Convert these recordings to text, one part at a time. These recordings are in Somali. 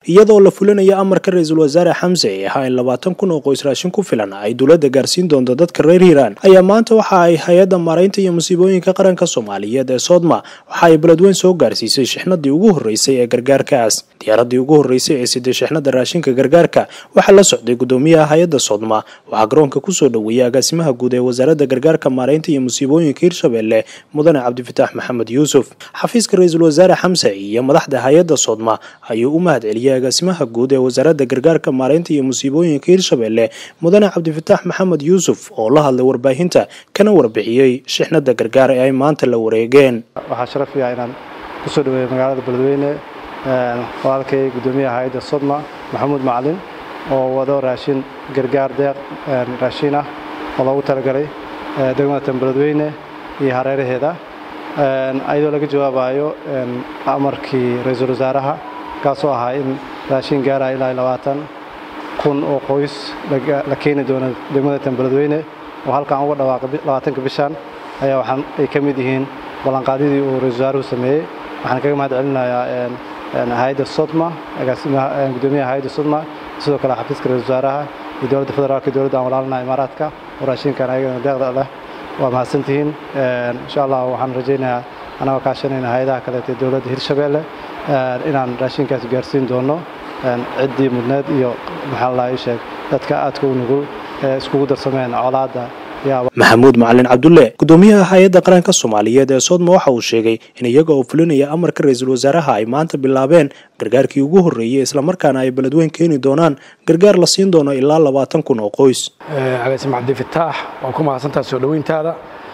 iyadoo la fulinayo amarka ra-iisul wasaare xamse ee ahaa in labaatan kun oo qoys raashin ku filan ay dowladda gaarsiin doonto dadka reer hiiraan ayaa maanta waxa ay hay-adda maaraynta iyo musiibooyinka qaranka soomaaliyeed ee soodma waxa ay beledweyn soo gaarsiisay shixnadii ugu horreysay ee gargaarkaas diyaaradii ugu horreysay ee siday shixnada raashinka gargaarka waxaa la socday gudoomiyaha hay-adda soodma waxaa garoonka kusoo dhoweeyay agaasimaha guud ee wasaaradda gargaarka maaraynta iyo musiibooyinka hirshabelle mudane cabdifitaax maxamed yuusuf xafiiska ra-iisul wasaare xamse iyo madaxda hay-adda soodma ayuu u mahad celiyay agaasimaha guud ee wasaaradda gargaarka maaraynta iyo musiibooyinka hirshabelle mudane cabdifitaax maxamed yuusuf oo la hadlay warbaahinta kana warbixiyey shixnada gargaar ee ay maanta la wareegeen waxaa sharaf iyaa inaan kusoo dhaweeyo magaalada beledweyne walaalkay gudoomiyaha hay-adda sodma maxamuud macalin oo wado raashin gargaar deeq raashin ah oo loogu talagalay degmadatan beledweyne iyo hareeraheeda ayadoo laga jawaabayo amarkii ra-iisul wasaaraha kaasoo ahaa in raashin gaaraya ilaa labaatan kun oo qoys la keeni doono degmadatan beledweyne oo halkan uga dhawaaqay labaatanka bishan ayaa waxaan ay ka mid yihiin ballanqaadyadii uu ra-isul wasaaruhu sameeyey waxaan kaga mahad celinayaa hay-adda sodma agaasimaha gudoomiyaha hay-adda sodma sidoo kale xafiiska ra-isul wasaaraha iyo dowladda federaalka iyo dowladda aan walaalina imaaraadka oo raashinkan ayagana deeqda leh waa mahadsantihiin insha allah waxaan rajaynayaa anagoo kaashanayna hay-adaha kaleeta ee dowladda hirshabeelle inaan raashinkaas gaarsiin doono ciddii mudneed iyo maxaa la sheeg dadka aadka u nugul ee iskugu darsameen colaadda maxamuud macalin cabdulle gudoomiyaha hay-adda qaranka soomaaliyeed ee soodma waxa uu sheegay in iyaga oo fulinaya amarka ra-iisul wasaaraha ay maanta bilaabeen gargaarkii ugu horreeyey islamarkaana ay beledweyn keeni doonaan gargaar la siin doono ilaa labaatan kun oo qoys agaasim cabdifitaax waa ku mahadsantaha soo dhoweyntaada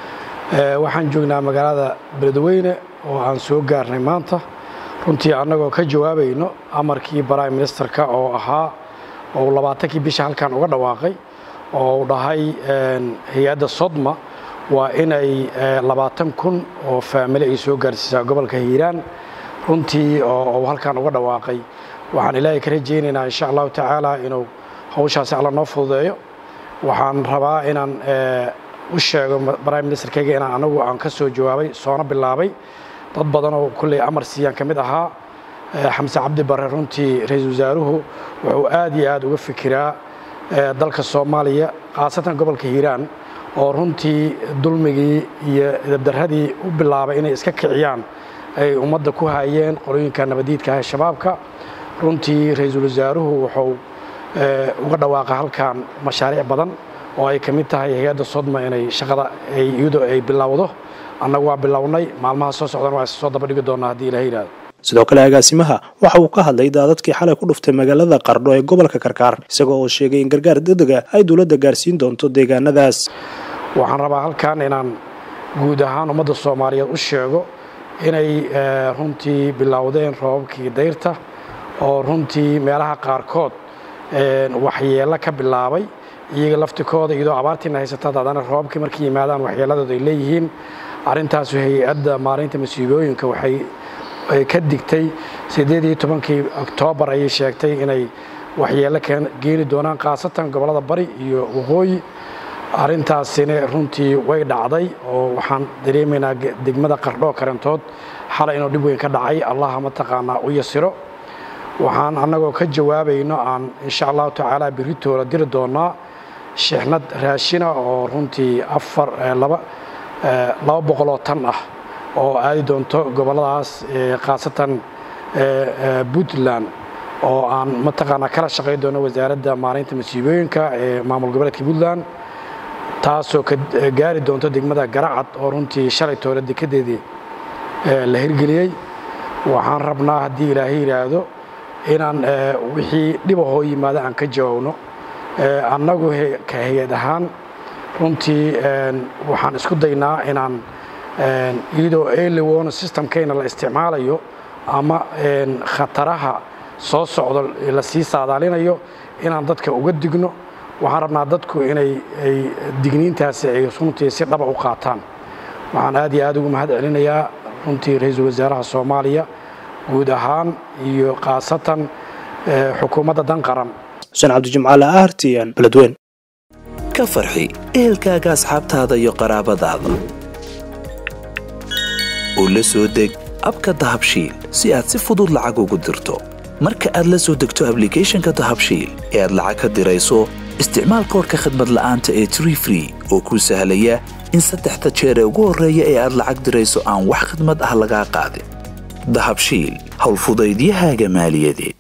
waxaan joognaa magaalada beledweyne oo aan soo gaarnay maanta runtii annagoo ka jawaabayno amarkii prime ministerka oo ahaa oo labaatankii bisha halkan uga dhawaaqay oo uu dhahay hay-adda sodma waa inay labaatan kun oo faamili ay soo gaarsiisaa gobolka hiiraan runtii oo halkan uga dhawaaqay waxaan ilaahay ka rajaynaynaa insha allahu tacaala inuu hawshaasi alla noo fududeeyo waxaan rabaa inaan u sheego prime ministerkayga inaan anagu aan ka soo jawaabay soona bilaabay dad badan oo kulley amar siiyaan ka mid ahaa xamse cabdi barre runtii ra-iisul wasaaruhu wuxuu aad iyo aad uga fikiraa dalka soomaaliya khaasatan gobolka hiiraan oo runtii dulmigii iyo dabdaradii u bilaabay inay iska kiciyaan ay ummadda ku hayeen qolooyinka nabadiidka ah shabaabka runtii ra-iisul wasaaruhu wuxuu uga dhawaaqa halkan mashaariic badan oo ay ka mid tahay hay-adda sodma inay shaqada iyadoo ay bilowdo annagu waa bilownay maalmaha soo socdan waa soo daba dhigi doonaa haddii ilaha yidhahdo sidoo kale agaasimaha waxa uu ka hadlay daadadkii xalay ku dhuftay magaalada qardho ee gobolka karkaar isagoo oo sheegay in gargaar degdega ay dowladda gaarsiin doonto deegaanadaas waxaan rabaa halkan inaan guud ahaan ummadda soomaaliyeed u sheego inay runtii bilowdeen roobabkii dayrta oo runtii meelaha qaarkood waxyeello ka bilaabay iyaga laftikooda iyadoo abaartiina haysataad haddana roobabkii markay yimaadaan waxyeelladooda ay leeyihiin arrintaasu hay-adda maalinta masiibooyinka waxay ka digtay siddeed iyo tobankii oktoobar ayay sheegtay inay waxyeello geeni doonaan khaasatan gobollada bari iyo waqooyi arrintaasina runtii way dhacday oo waxaan dareemaynaa degmada qardhoo karantood xalay inuu dhib weyn ka dhacay allaha mataqaanaa u yasiro waxaan annagoo ka jawaabayno aan insha allahu tacaala birritooda diri doonaa shixnad raashina oo runtii afar laba laba boqoloo tan ah oo aadi doonto gobolladaas khaasatan puntland oo aan mataqaanaa kala shaqayn doono wasaaradda maalinta masiibooyinka ee maamul goboleedka puntland taasoo ka gaari doonto degmada garacad oo runtii shalay toole dekedeedii la hirgeliyey waxaan rabnaa haddii ilaahay yidhaahdo inaan wixii dhibahoo yimaada aan ka jawaabno annagu ka hay-ad ahaan runtii waxaan isku daynaa inaan iyadoo eliwona systemkayna la isticmaalayo ama khataraha soo socdo lasii saadaalinayo inaan dadka uga digno waxaan rabnaa dadku inay ay digniintaasi ay runtii si dhaba u qaataan waxaan aad iyo aad ugu mahad celinayaa runtii ra-iisul wasaaraha soomaaliya guud ahaan iyo khaasatan xukuumadda dan qaran xuseen cabdijimcaale r t n beledweyn ka farxi ehelkaaga asxaabtaada iyo qaraabadaada oo la soo deg abka dahabshiil si aad si fudud lacag ugu dirto marka aad la soo degto ablicathonka dahabshiil ee aad lacag ka dirayso isticmaal koorka khadmad la'aanta ee tree free oo kuu sahlaya in saddexda jeer ee ugu horreeya ee aad lacag dirayso aan wax khidmad ah lagaa qaadin dahabshiil howlfudaydiyahaaga maaliyadeed